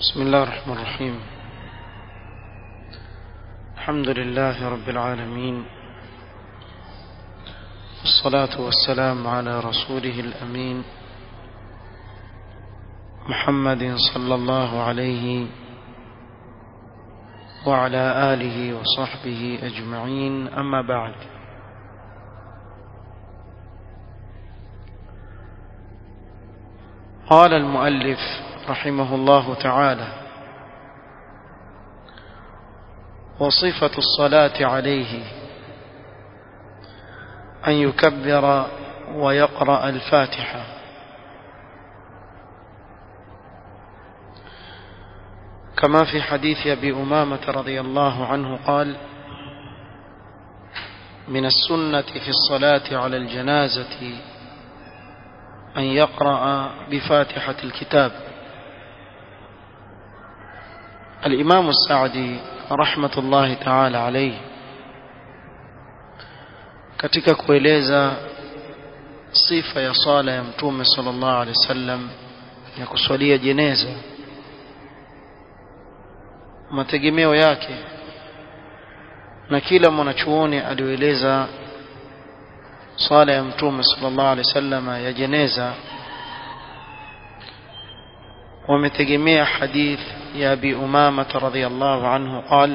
بسم الله الرحمن الرحيم الحمد لله رب العالمين والصلاة والسلام على رسوله الأمين محمد صلى الله عليه وعلى آله وصحبه أجمعين أما بعد قال المؤلف رحمه الله تعالى وصفة الصلاة عليه أن يكبر ويقرأ الفاتحة كما في حديث أبي أمامة رضي الله عنه قال من السنة في الصلاة على الجنازة أن يقرأ بفاتحة الكتاب الإمام السعدي رحمة الله تعالى عليه katika kueleza sifa ya sala ya mtume sallallahu alaihi wasallam ya kuswalia jeneza mategemeo yake na kila mwanachuoni alioeleza sala ya mtume sallallahu alaihi wasallam ya jeneza wametegemea hadith ya abi umama radhiyallahu anhu قال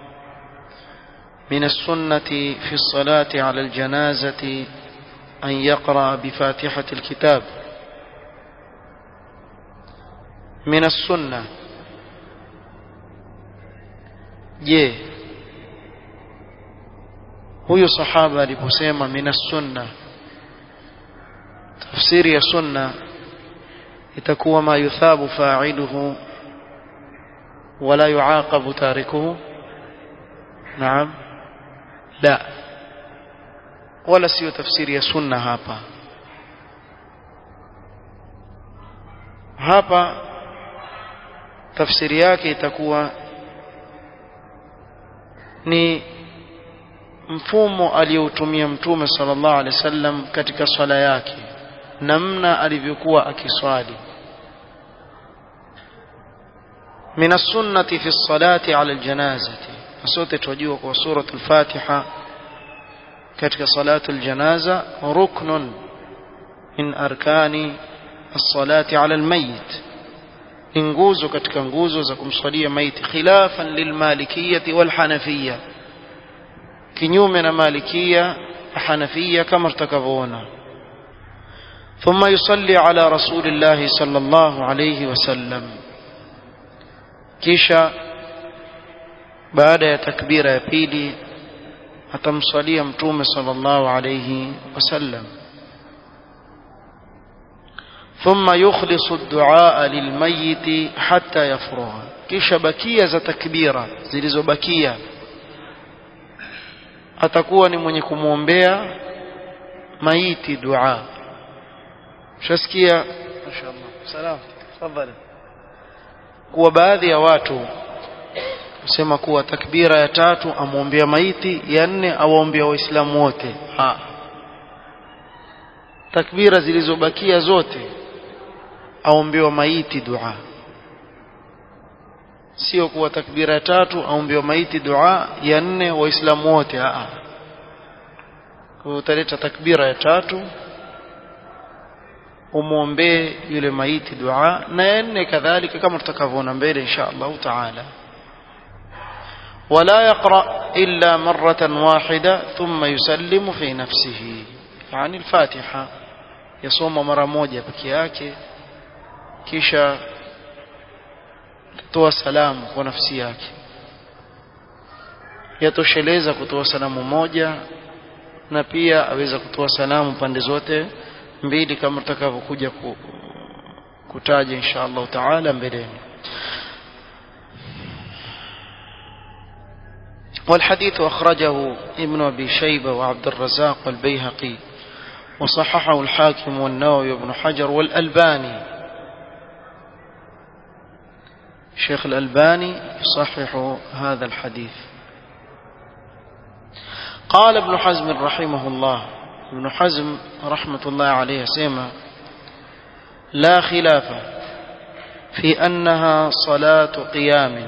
من السنة في الصلاة على الجنازة أن يقرأ بفاتحة الكتاب من السنة je huyo sahaba aliposema min sunna tafsiri ya sunna itakuwa ma yuthabu fa'iluhu wala yuaqabu tarikuhu naam la wala sio tafsiri ya sunna hapa hapa tafsiri yake itakuwa ni mfumo aliyoutumia mtume sallallahu alaihi wasallam katika swala yake namna alivyokuwa akiswali من السنة في الصلاة على الجنازة sote tunajua kwa suratul al-Fatiha katika salatu al-janaza ruknun min arkani as-salati ala al-mayyit ni nguzo katika nguzo za kumswalia maiti khilafan lilmalikiyyah wal-hanafiyyah kinyume na malikia na hanafia kama tutakavyoona ثم يصلي على رسول الله صلى الله عليه وسلم kisha baada ya takbira ya pili atamswalia mtume sallallahu alayhi wasallam ثم يخلص الدعاء للميت حتى يفرغ kisha bakia za takbira zilizobakia atakuwa ni mwenye kumwombea maiti dua shasikia mashaallah salam tafadhali kuwa baadhi ya watu kusema kuwa takbira ya tatu amwombea maiti ya nne awaombea waislamu wote ha takbira zilizobakia zote aombewa maiti dua sio kuwa takbira ya tatu aombewa maiti dua ya nne waislamu wote a kwa utaleta takbira ya tatu umwombee yule maiti dua na ya nne kadhalika kama tutakavyoona mbele insha Allah taala ولا يقرأ إلا مرة واحدة ثم يسلم في نفسه يعني الفاتحة يصوم مرة موجة بكياك كيشا kutoa salamu kwa nafsi yake yatosheleza kutoa salamu moja na pia aweza kutoa salamu pande zote mbili kama tutakavyokuja kutaja insha Allah taala mbeleni والحديث أخرجه ابن أبي شيبة وعبد الرزاق والبيهقي وصححه الحاكم والنووي وابن حجر والألباني شيخ الألباني يصحح هذا الحديث قال ابن حزم رحمه الله ابن حزم رحمة الله عليه سيما لا خلاف في أنها صلاة قيام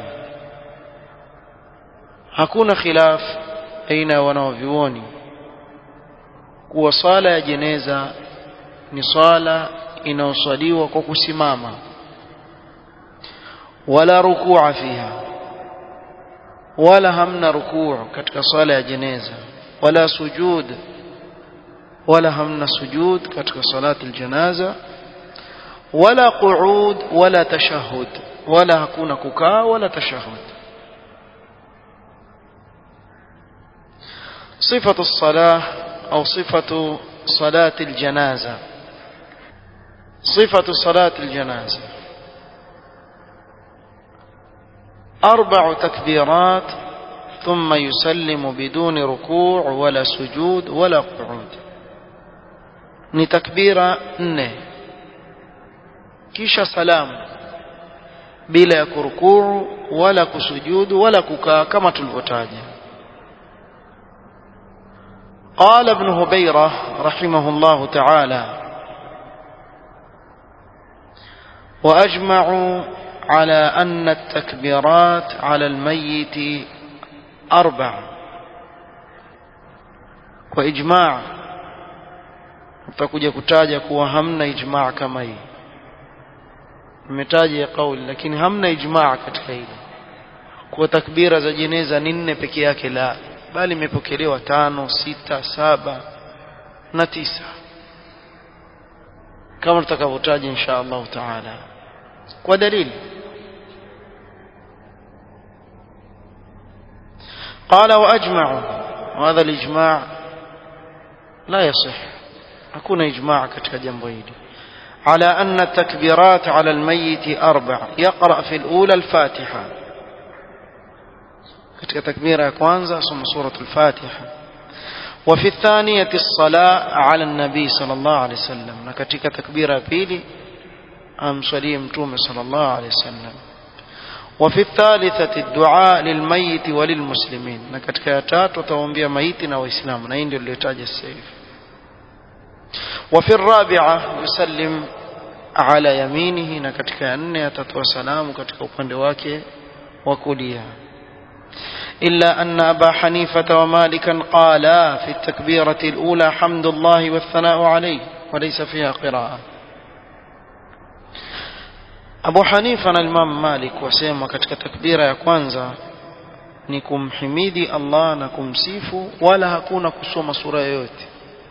hakuna khilaf aina ya wanaovyuoni kuwa swala ya jeneza ni swala inayoswaliwa kwa kusimama wala rukua fiha wala hamna rukuu katika swala ya jeneza wala sujud wala hamna sujud katika salati aljanaza wala qu'ud wala tashahhud wala hakuna kukaa wala tashahhud صفة الصلاة أو صفة صلاة الجنازة صفة صلاة الجنازة أربع تكبيرات ثم يسلم بدون ركوع ولا سجود ولا قعود ni takbira nne kisha salamu bila ya kurukuu wala kusujudu wala kukaa kama tulivyotaja قال ابن هبيرة رحمه الله تعالى وأجمعوا على أن التكبيرات على الميت أربع وإجماع utakuja kutaja kuwa hamna ijmaa kama hii nimetaja ya kauli lakini hamna ijmaa katika hili kuwa takbira za jeneza ni nne peke yake la bali imepokelewa tano sita saba na tisa kama tutakavyotaja insha Allah taala kwa dalili قال واجمعوا وهذا الاجماع لا يصح hakuna ijmaa katika jambo hili على أن التكبيرات على الميت أربع يقرأ في الأولى الفاتحة katika takbira ya kwanza asoma suratul Fatiha wa fi thaniyati as-sala ala an-nabi sallallahu alayhi wasallam na katika takbira ya pili amswalie mtume sallallahu alayhi wasallam wa fi thalithati ad-du'a lilmayit wa lilmuslimin na katika ya tatu ataombea maiti na waislamu na hii ndio niliyotaja sasa hivi wa fi ar-rabi'a yusallim ala yaminihi na katika ya nne atatoa salamu katika upande wake wa kulia إلا أن أبا حنيفة ومالكا قالا في التكبيرة الأولى حمد الله والثناء عليه وليس فيها قراءة أبو حنيفة الإمام مالك وسيما كتك تكبيرة يا كوانزا نكم حميدي الله نكم سيفو ولا هكون كسوم سورة يوتي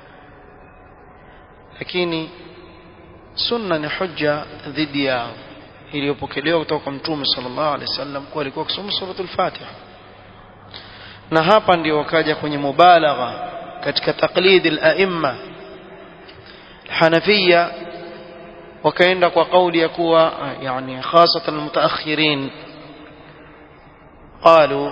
lakini sunna ni hujja dhidi yao iliyopokelewa kutoka kwa mtume sallallahu alaihi wasallam kuwa alikuwa akisoma suratul Fatiha na hapa ndio wakaja kwenye mubalagha katika taqlid al-a'imma Hanafiya wakaenda kwa kauli ya kuwa yani hasatan almutaakhirin قالوا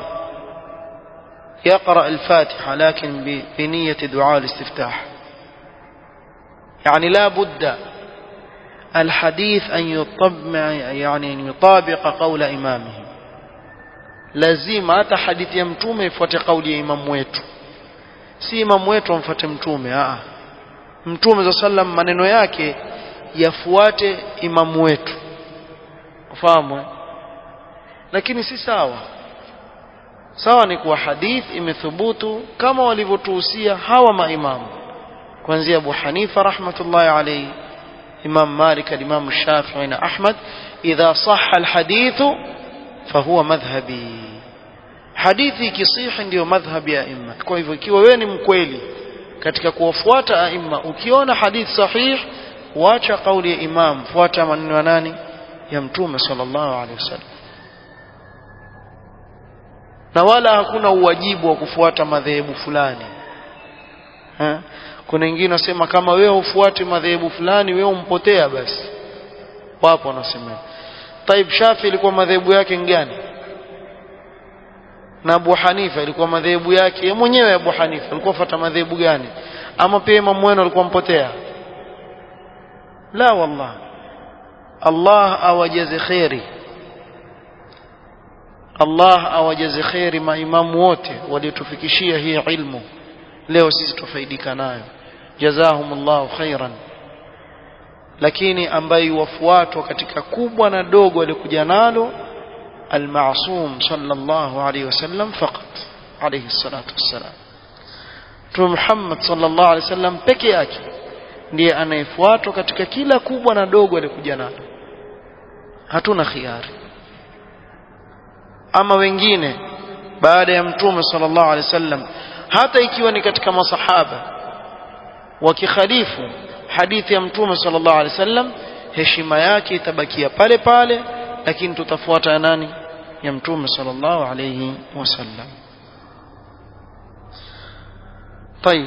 يقرأ الفاتحة لكن بنية دعاء الاستفتاح يعني لا بد الحديث أن يطبع يعني أن يطابق قول إمامه lazima hata hadithi ya mtume ifuate kauli ya imamu wetu si imamu wetu amfuate mtume a mtume za sallam maneno yake yafuate imamu wetu ufahamu lakini si sawa sawa ni kuwa hadith imethubutu kama walivyotuhusia hawa maimamu kuanzia Abu Hanifa rahmatullahi alayhi Imam Malik al-Imam Shafi'i na Ahmad idha sahha al-hadithu fahuwa madhhabi hadithi ikisihi ndiyo madhhabi ya aima kwa hivyo ikiwa wewe ni mkweli katika kuwafuata aima ukiona hadithi sahih wacha kauli ya imam fuata maneno ya nani ya mtume sallallahu alaihi wasallam na wala hakuna uwajibu wa kufuata madhehebu fulani ha? kuna wengine wasema kama wewe hufuati madhehebu fulani wewe umpotea basi wapo wanasema Taib Shafi ilikuwa madhehebu yake gani na Abu Hanifa ilikuwa madhehebu yake yeye mwenyewe Abu Hanifa alikuwa fuata madhehebu gani ama pia Imam wenu alikuwa mpotea la wallah Allah awajaze khairi Allah awajaze khairi maimamu wote waliotufikishia hii ilmu leo sisi tufaidika nayo jazahumullahu khairan lakini ambaye wafuatwa katika kubwa na dogo alikuja nalo المعصوم صلى الله عليه وسلم فقط عليه الصلاة والسلام Mtume Muhammad sallallahu alaihi wasallam peke yake ndiye anayefuatwa katika kila kubwa na dogo alikuja nalo. Hatuna khiari. Ama wengine baada ya Mtume sallallahu alaihi wasallam hata ikiwa ni katika masahaba wakikhalifu hadithi ya Mtume sallallahu alaihi wasallam heshima yake itabakia pale pale lakini tutafuata ya nani ya Mtume sallallahu alaihi wasallam. طيب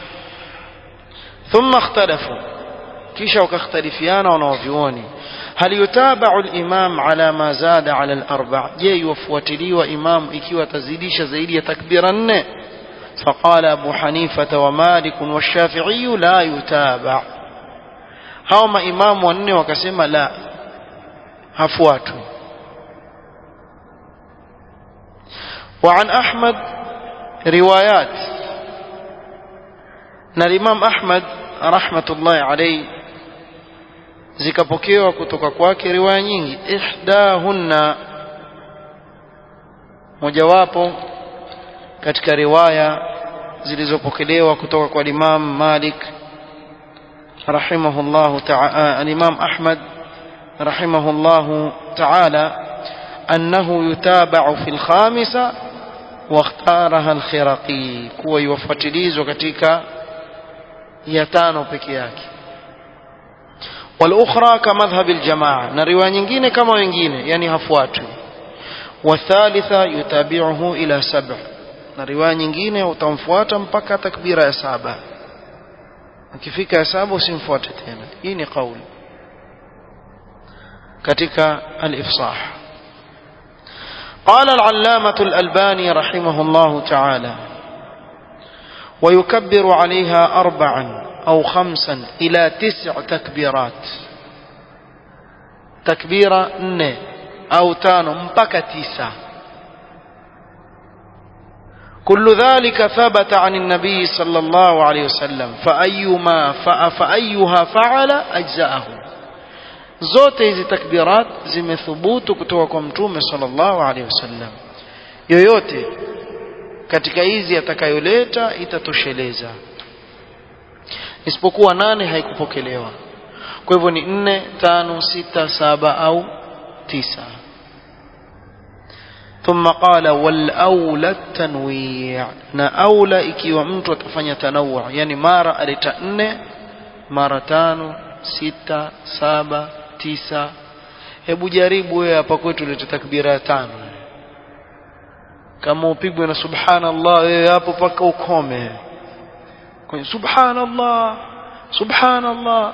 ثم اختلفوا kisha wakahtalifiana wanawavyuoni hal yutabau al-imam ala ma zada ala al-arba' je yufuatiliwa imam ikiwa tazidisha zaidi ya takbira nne فقال أبو حنيفة ومالك والشافعي لا يتابع هاوما إمام wanne wakasema la hafuatwi وعن أحمد روايات na Imam Ahmad rahmatullahi alayhi zikapokewa kutoka kwake riwaya nyingi ihdahunna mojawapo katika riwaya zilizopokelewa kutoka kwa Imam Malik rahimahullahu ta'ala al-Imam Ahmad rahimahullahu ta'ala أنه يتابع في الخامسة واختارها الخرقي كوى يوفتليز وكتيك يتانو بكياك والأخرى كمذهب الجماعة نريوان ينجين كما ينجين يعني هفواتو والثالثة يتابعه إلى سبع نريوان ينجين وتنفواتا مبكى تكبير يا سابع ukifika ya saba usimfuate tena hii ni kauli katika al-ifsah قال العلامة الألباني رحمه الله تعالى ويكبر عليها أربعا أو خمسا إلى تسع تكبيرات تكبيرة ن أو تانو مبكى تسع كل ذلك ثبت عن النبي صلى الله عليه وسلم فأيما فأيها فعل أجزأه zote hizi takbirat zimethubutu kutoka kwa mtume sallallahu alaihi wasallam yoyote katika hizi atakayoleta itatosheleza isipokuwa nane haikupokelewa kwa hivyo ni nne tano sita saba au tisa ثم قال والاولى التنويع na aula ikiwa mtu atafanya tanawwu yani mara aleta nne mara tano sita saba tisa hebu jaribu wewe hapa kwetu leta takbira ya tano kama upigwe na subhanallah wewe hapo paka ukome kwenye subhanallah subhanallah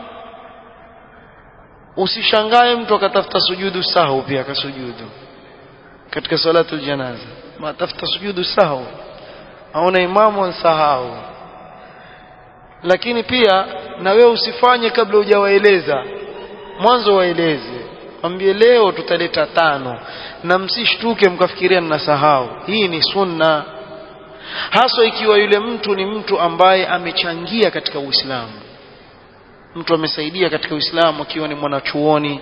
usishangae mtu akatafuta sujudu sahu pia akasujudu katika salatu janaza matafuta sujudu sahu aona imamu ansahau lakini pia na wewe usifanye kabla hujawaeleza mwanzo waeleze mwambie leo tutaleta tano na msishtuke mkafikiria ninasahau hii ni sunna haswa ikiwa yule mtu ni mtu ambaye amechangia katika Uislamu mtu amesaidia katika Uislamu akiwa ni mwanachuoni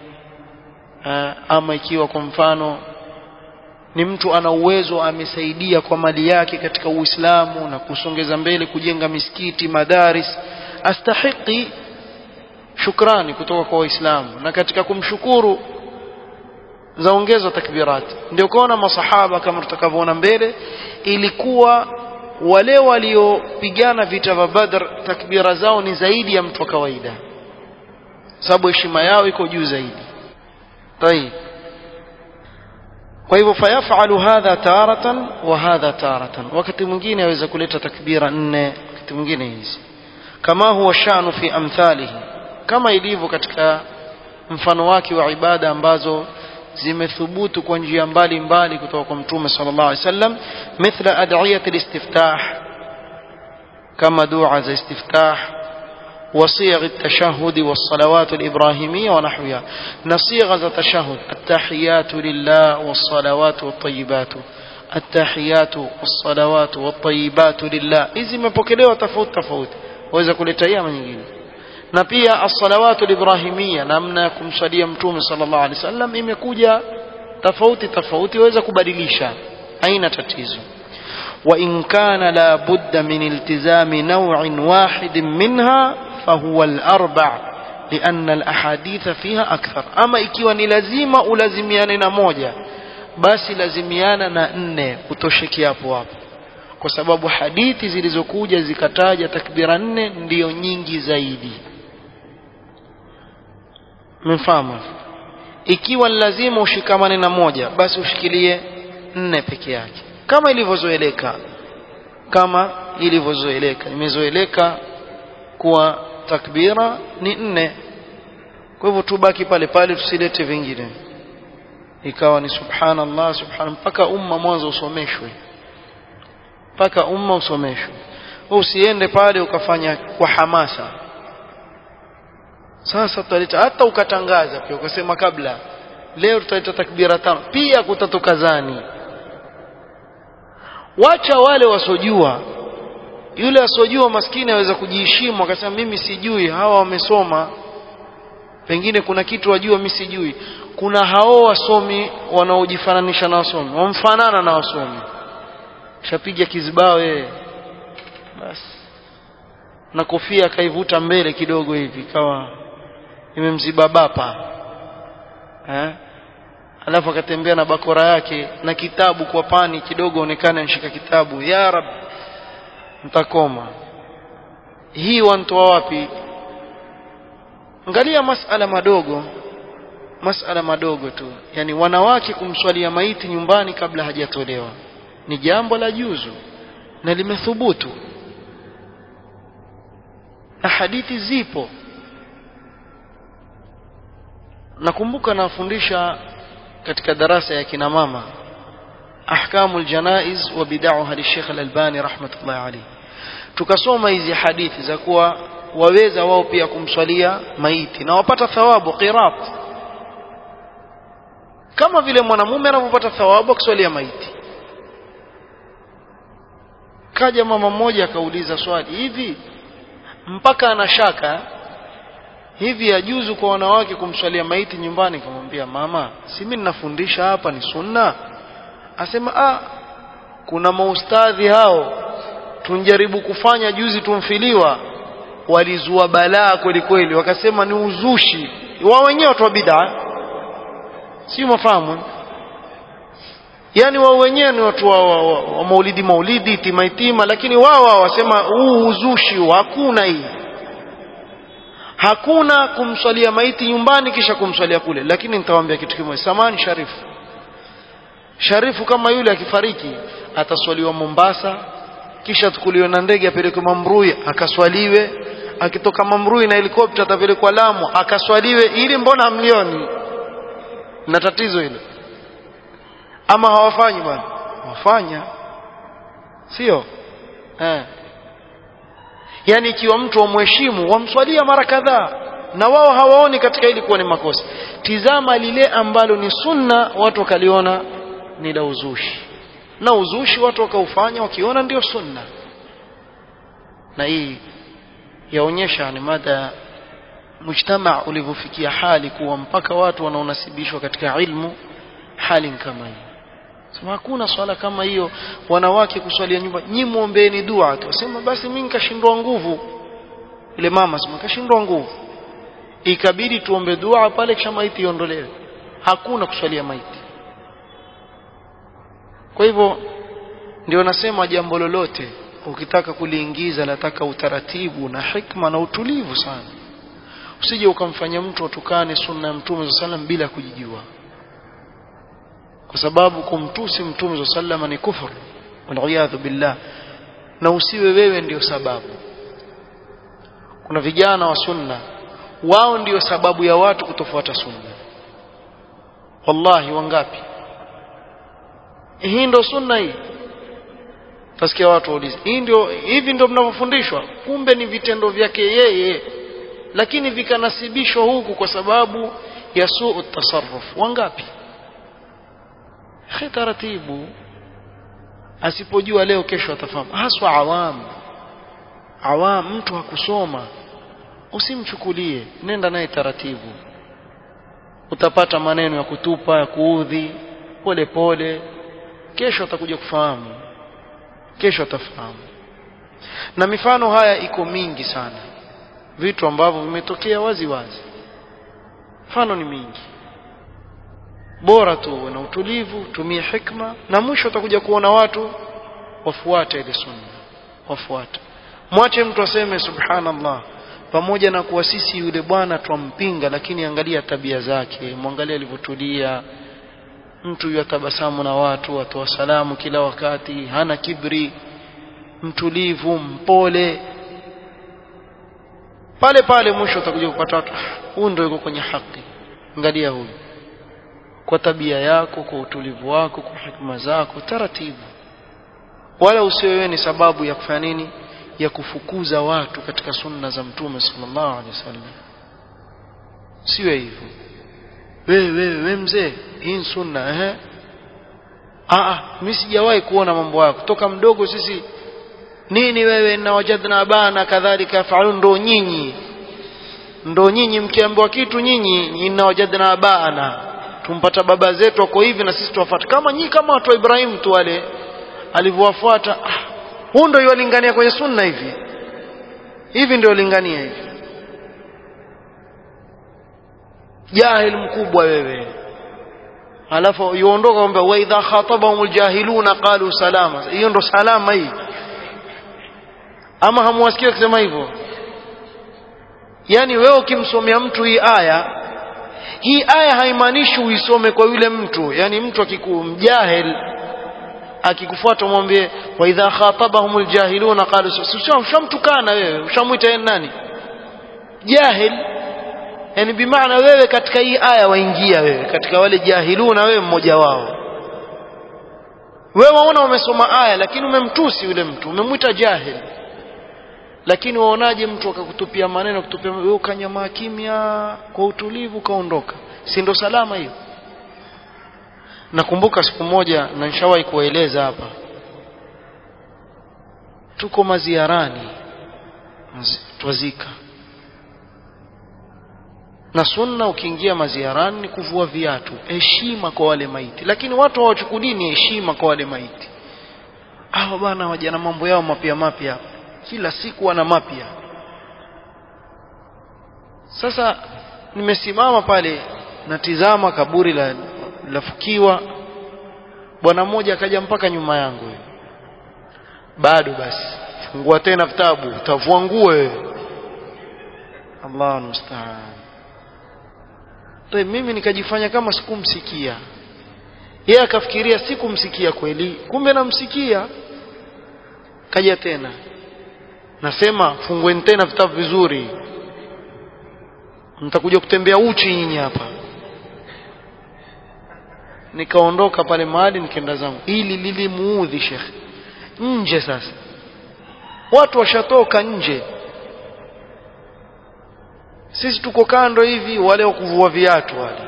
ama ikiwa kwa mfano ni mtu ana uwezo amesaidia kwa mali yake katika Uislamu na kusongeza mbele kujenga misikiti madaris astahiki shukrani kutoka kwa waislamu na katika kumshukuru zaongezwa takbirat ndio kuona masahaba kama tutakavyoona mbele ilikuwa wale waliopigana vita vya Badr takbira zao ni zaidi ya mtu wa kawaida sababu heshima yao iko juu zaidi طيب kwa hivyo fayafalu hadha taratan wa hadha taratan wakati mwingine aweza kuleta takbira nne wakati mwingine hizi kama huwa shanu fi amthalihi kama ilivyo katika mfano wake wa ibada ambazo zimethubutu kwa njia mbalimbali kutoka kwa mtume sallallahu alaihi wasallam mithla ad'iyat al-istiftah kama dua za istiftah وصيغ التشهد والصلوات الإبراهيمية ونحوها نصيغ التشهد التحيات لله والصلوات والطيبات التحيات والصلوات والطيبات لله إذا ما بكلوا تفوت تفوت وإذا كل تيام nyingine na pia as-salawatu al-ibrahimia namna ya kumswalia mtume sallallahu alaihi wasallam imekuja tofauti tofauti waweza kubadilisha haina tatizo wa in kana la budda min iltizami naw'in wahid minha fahuwa al-arba' لأن الأحاديث فيها أكثر أما ikiwa ni lazima ulazimiane na moja basi lazimiana na nne utosheki hapo hapo kwa sababu hadithi zilizokuja zikataja takbira nne ndiyo nyingi zaidi mfahamu ikiwa lazima ushikamane na moja basi ushikilie nne peke yake kama ilivyozoeleka kama ilivyozoeleka imezoeleka kuwa takbira ni nne kwa hivyo tubaki pale pale tusilete vingine ikawa ni subhanallah subhan mpaka umma mwanzo usomeshwe mpaka umma usomeshwe usiende pale ukafanya kwa hamasa sasa tutaleta hata ukatangaza pia ukasema kabla leo tutaleta takbira tano pia kutatukazani wacha wale wasojua yule asojua maskini aweza kujiheshimu akasema mimi sijui hawa wamesoma pengine kuna kitu wajua mimi sijui kuna hao wasomi wanaojifananisha na wasomi wamfanana na wasomi shapiga kizibao yeye basi na kofia akaivuta mbele kidogo hivi kawa imemziba bapa eh alafu akatembea na bakora yake na kitabu kwa pani kidogo onekana nishika kitabu ya rab mtakoma hii wantoa wapi angalia masala madogo masala madogo tu yani wanawake kumswalia maiti nyumbani kabla hajatolewa ni jambo la juzu na limethubutu na hadithi zipo nakumbuka nafundisha katika darasa ya kina mama ahkamul janaiz wa bid'aha li Sheikh Al-Albani rahmatullahi alayhi tukasoma hizi hadithi za kuwa waweza wao pia kumswalia maiti na wapata thawabu qirat kama vile mwanamume anavyopata thawabu akiswalia maiti kaja mama mmoja akauliza swali hivi mpaka anashaka hivi yajuzu kwa wanawake kumswalia maiti nyumbani kumwambia mama si mimi ninafundisha hapa ni sunna asema ah kuna maustadhi hao tunjaribu kufanya juzi tumfiliwa walizua balaa kweli kweli wakasema ni uzushi wao wenyewe watu wa bid'a si mafahamu yani wao wenyewe ni watu wa, wa, wa, wa maulidi maulidi timaitima lakini wao wao wasema huu uzushi hakuna hii hakuna kumswalia maiti nyumbani kisha kumswalia kule lakini nitawaambia kitu kimoja samani sharifu sharifu kama yule akifariki ataswaliwa Mombasa kisha tukuliwe na ndege apelekwe Mamrui akaswaliwe akitoka Mamrui na helikopta atapelekwa Lamu akaswaliwe ili mbona hamlioni na tatizo hilo ama hawafanyi bwana wafanya sio eh yani ikiwa mtu wamheshimu wamswalia mara kadhaa na wao hawaoni katika hili kuwa ni makosa tizama lile ambalo ni sunna watu wakaliona ni la uzushi na uzushi watu wakaufanya wakiona ndio sunna na hii yaonyesha ni mada mujtama ulivyofikia hali kuwa mpaka watu wanaonasibishwa katika ilmu hali kama hii sema hakuna swala kama hiyo wanawake kuswalia nyumba nyi muombeeni dua tu sema basi mimi nikashindwa nguvu ile mama sema kashindwa nguvu ikabidi tuombe dua pale kisha maiti iondolewe hakuna kuswalia maiti kwa hivyo ndio nasema jambo lolote ukitaka kuliingiza nataka utaratibu na hikma na utulivu sana usije ukamfanya mtu atukane sunna ya mtume sallam bila kujijua kwa sababu kumtusi mtume sallam ni kufur waliyadhu billah na usiwe wewe ndio sababu kuna vijana wa sunna wao ndio sababu ya watu kutofuata sunna wallahi wangapi hii ndio sunna hii tasikia watu waulize hii ndio hivi ndio mnavyofundishwa kumbe ni vitendo vyake yeye lakini vikanasibishwa huku kwa sababu ya suu tasarruf wangapi akhi taratibu asipojua leo kesho atafahamu haswa awam awam mtu hakusoma usimchukulie nenda naye taratibu utapata maneno ya kutupa ya kuudhi pole pole kesho atakuja kufahamu kesho atafahamu na mifano haya iko mingi sana vitu ambavyo vimetokea wazi wazi mfano ni mingi bora tu na utulivu tumie hikma na mwisho utakuja kuona watu wafuate ile sunna wafuate mwache mtu aseme subhanallah pamoja na kuwa sisi yule bwana twampinga lakini angalia tabia zake mwangalie alivyotulia mtu yatabasamu na watu atoa salamu kila wakati hana kibri mtulivu mpole pale pale mwisho utakuja kupata watu huyu ndio yuko kwenye haki angalia huyu kwa tabia yako kwa utulivu wako kwa hikma zako taratibu wala usiwewe ni sababu ya kufanya nini ya kufukuza watu katika sunna za mtume sallallahu alaihi wasallam siwe hivyo wewe wewe we mzee hii sunna eh ah mimi sijawahi kuona mambo yako toka mdogo sisi nini wewe na wajadna abana kadhalika fa'alun ndo nyinyi ndo nyinyi mkiambiwa kitu nyinyi inna wajadna abana tumpata baba zetu wako hivi na sisi tuwafuata kama nyinyi kama watu wa Ibrahim tu wale alivyowafuata ah, huu ndio yolingania kwenye sunna hivi hivi ndio lingania hivi jahil mkubwa wewe alafu yuondoka kwamba wa idha khatabahum aljahiluna qalu salama hiyo ndo salama hii ama hamwasikia kusema hivyo yani wewe ukimsomea mtu hii aya hii aya haimaanishi uisome kwa yule mtu yani mtu akikumjahil akikufuata mwambie wa idha khatabahum aljahiluna qalu ushamtukana wewe ushamwita yeye nani jahil yani bimaana wewe katika hii aya waingia wewe katika wale jahiluna wewe mmoja wao wewe waona umesoma aya lakini umemtusi yule mtu umemwita jahil lakini waonaje mtu akakutupia maneno kutupia wewe ukanyamaa kimya kwa utulivu kaondoka si ndo salama hiyo nakumbuka siku moja na nishawahi kuwaeleza hapa tuko maziarani twazika na sunna ukiingia maziarani ni kuvua viatu heshima kwa wale maiti lakini watu hawachukulii ni heshima kwa wale maiti hawa bwana waja na mambo yao mapya mapya kila siku wana mapya sasa nimesimama pale natizama kaburi la lafukiwa bwana mmoja akaja mpaka nyuma yangu bado basi fungua tena vitabu utavua nguo wewe Allah musta'an Toe mimi nikajifanya kama sikumsikia yeye akafikiria sikumsikia kweli kumbe namsikia kaja tena nasema fungueni tena vitabu vizuri mtakuja kutembea uchi nyinyi hapa nikaondoka pale mahali nikaenda zangu ili lilimuudhi shekhe nje sasa watu washatoka nje sisi tuko kando hivi wale wa kuvua viatu wale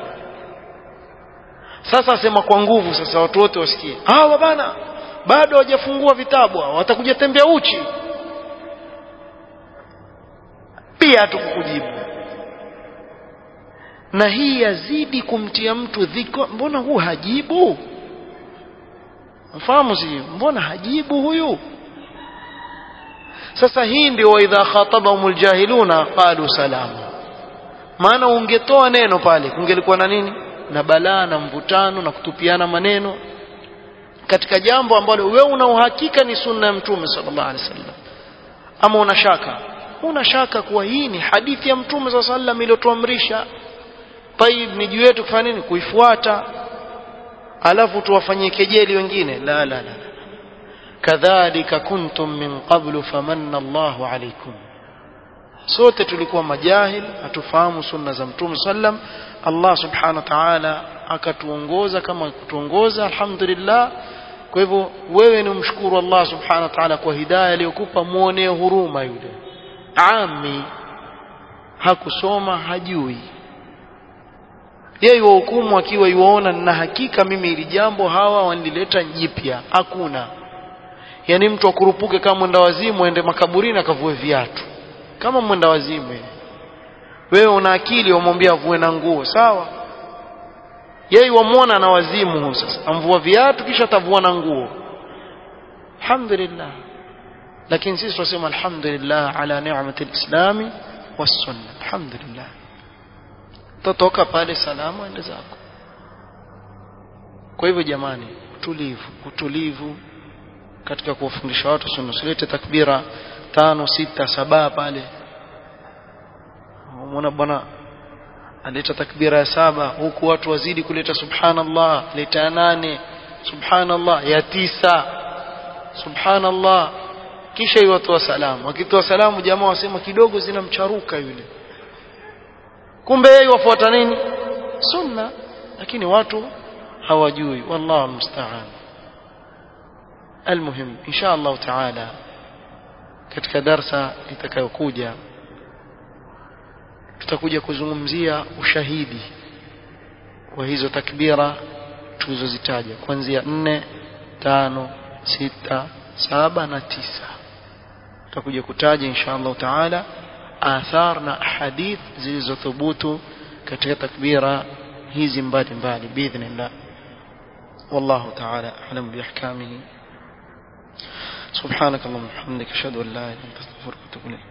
sasa asema kwa nguvu sasa watu wote wasikie hawa bana bado hawajafungua vitabu watakuja tembea uchi pia hatukukujibu na hii yazidi kumtia mtu dhiko mbona huu hajibu mfahamu si mbona hajibu huyu sasa hii ndio waidha khatabahum aljahiluna qalu salama maana ungetoa neno pale kungelikuwa na nini na balaa na mvutano na kutupiana maneno katika jambo ambalo wewe una uhakika ni sunna ya mtume sallallahu alaihi wasallam ama una shaka una shaka kuwa hii ni hadithi ya mtume sallallahu alaihi wasallam iliyotuamrisha taib ni juu yetu kufanya nini kuifuata alafu tuwafanyie kejeli wengine la la la kadhalika kuntum min qablu famanna Allahu alaykum sote tulikuwa majahil hatufahamu sunna za mtume sallam Allah subhanahu wa ta'ala akatuongoza kama kutuongoza alhamdulillah kwa hivyo wewe ni mshukuru Allah subhanahu wa ta'ala kwa hidayah aliyokupa muonee huruma yule ami hakusoma hajui yeye yuhukumu akiwa yuona na hakika mimi ili jambo hawa wanileta jipya hakuna yani mtu akurupuke kama mwenda wazimu aende makaburini akavue viatu kama mwenda wazimu wewe una akili wamwambia avue na nguo sawa yeye wamwona na wazimu huu sasa amvua viatu kisha atavua na nguo alhamdulillah lakini sisi tunasema alhamdulillah ala ni'mati alislami was-sunna alhamdulillah totoka pale salama ende zako kwa hivyo jamani utulivu utulivu katika kuwafundisha watu sunna usilete takbira tano sita saba pale umeona bwana aleta takbira ya saba huku watu wazidi kuleta subhanallah leta ya nane subhanallah ya tisa subhanallah kisha iwatoa salamu akitoa salamu jamaa wasema kidogo zinamcharuka yule kumbe yeye wafuata nini sunna lakini watu hawajui wallahu musta'an almuhim insha Allah taala katika darsa itakayokuja tutakuja kuzungumzia ushahidi wa hizo takbira tulizozitaja kuanzia nne tano sita saba na tisa tutakuja kutaja insha Allah taala athar na hadith zilizothubutu katika takbira hizi mbalimbali biidhnillah والله تعالى أعلم بأحكامه سبحانك اللهم وبحمدك أشهد أن لا إله إلا أنت أستغفرك وأتوب إليك